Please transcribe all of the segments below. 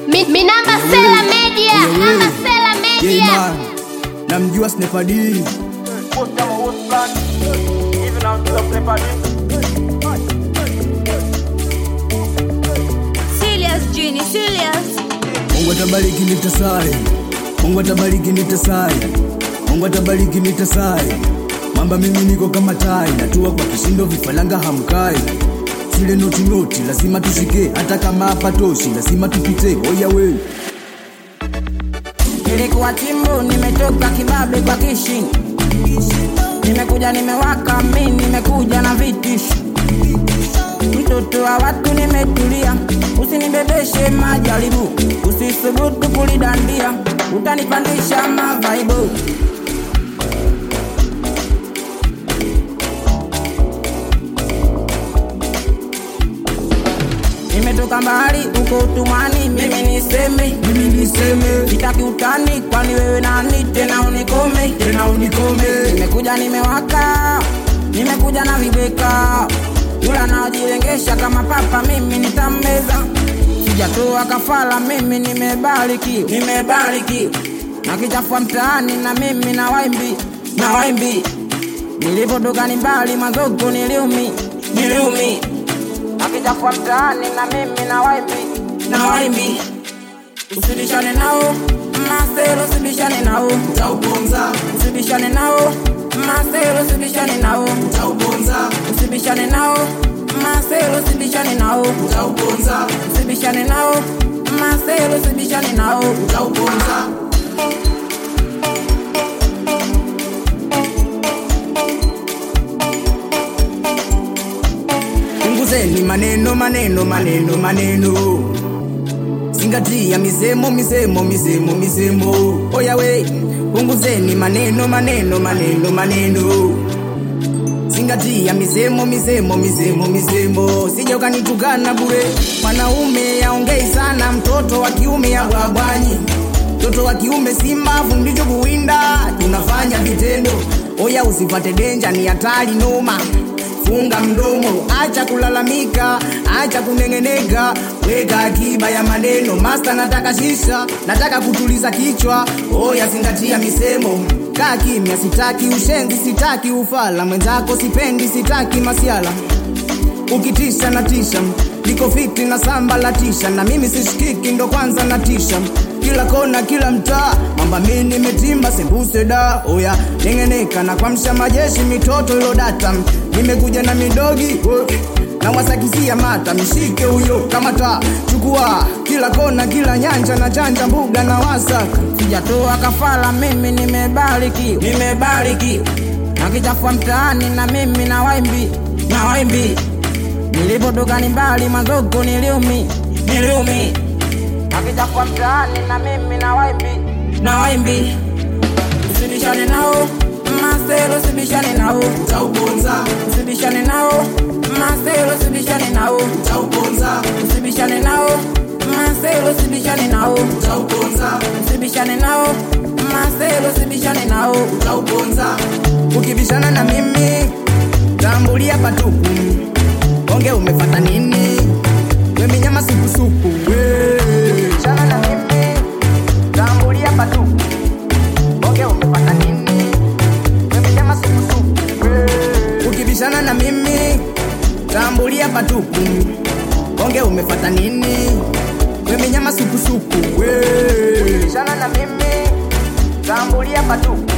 Mi, mi namba Sela Media, namba Sela Yeah, Media. man. namjua Snepa D. Serious Genie, serious. Mungu atabariki nitasai, Mungu atabariki nitasai, Mungu atabariki nitasai. Mamba mimi niko kama tai, natua kwa kishindo, vifaranga hamkai. Zile noti noti lazima tushike, hata kama hapatoshi lazima tupite. Oya we, Nilikuwa chimbo, nimetoka kibabe kwa kishi, nimekuja nimewaka, mi nimekuja na vitishi, mtoto wa watu nimetulia, usinibebeshe majaribu, usisubutu kulidandia, utanipandisha mavaibu. Nimetoka mbali uko utumwani, mimi niseme mimi niseme sitaki utani, kwani wewe nani tena unikome? tena unikome. Nimekuja nimewaka, nimekuja na vibeka, yula najilengesha kama papa, mimi nitammeza. Sijatoa kafara, mimi nimebariki, nimebariki na kichafua mtaani, na mimi na waimbi, na waimbi nilipotoka ni mbali, mazoko niliumi, niliumi na kichafua mtaani, na mimi na waimbi, na waimbi usibishane nao masero, usibishane nao Utauponza, usibishane nao masero, usibishane nao utauponza, usibishane nao masero, usibishane nao utauponza, usibishane nao masero, usibishane nao utauponza. Punguzeni maneno maneno maneno maneno, zingatia misemo misemo misemo misemo. Oya we, punguzeni maneno maneno maneno maneno, zingatia misemo misemo misemo misemo. Sija ukanitukana bure, mwanaume yaongei sana, mtoto wa kiume ya bwabwanyi mtoto wa kiume simbavu ndicho kuwinda, tunafanya vitendo. Oya usipate denja, ni hatari noma. Funga mdomo, acha kulalamika, acha kunengeneka, weka akiba ya maneno. Masta nataka shisha, nataka kutuliza kichwa. Oya zingatia misemo, kaa kimya, sitaki ushenzi, sitaki ufala. Mwenzako sipendi, sitaki masiala ukitisha na tisha niko fiti na samba la tisha na mimi sishikiki ndo kwanza na tisha kila kona kila mtaa mamba mi nimetimba sembuse da oya nengeneka na kwamsha majeshi mitoto ilo data nimekuja na midogi wo, na wasakisia mata mishike huyo kamata chukua kila kona kila nyanja na chanja mbuga na wasaka sijatoa kafara, mimi nimebariki, nimebariki na kichafua mtaani, na mimi na waimbi, na waimbi nilipotoka ni mbali, mazoko niliumi, niliumi na kichafua mtaani, na mimi na waimbi, na waimbi usibishane nao maselo, usibishane nao utauponza usibishane nao maselo, usibishane nao utauponza usibishane nao maselo, usibishane nao utauponza usibishane nao maselo, usibishane nao utauponza ukibishana na mimi tambulia patupu onge umefata nini weminyama supusupu ukibishana na mimi tambulia patupu onge umefata nini weminyama supusupu ukibishana na mimi tambulia patupu onge umefata nini weminyama supusupu ukibishana na mimi tambulia patupu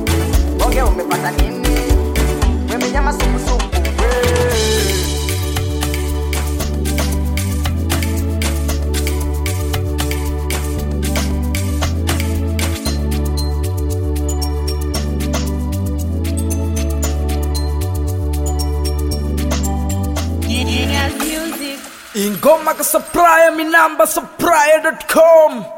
onge umepata nini wemenyama supusupu Genius Music. ingoma ka supplier mi namba supplier.com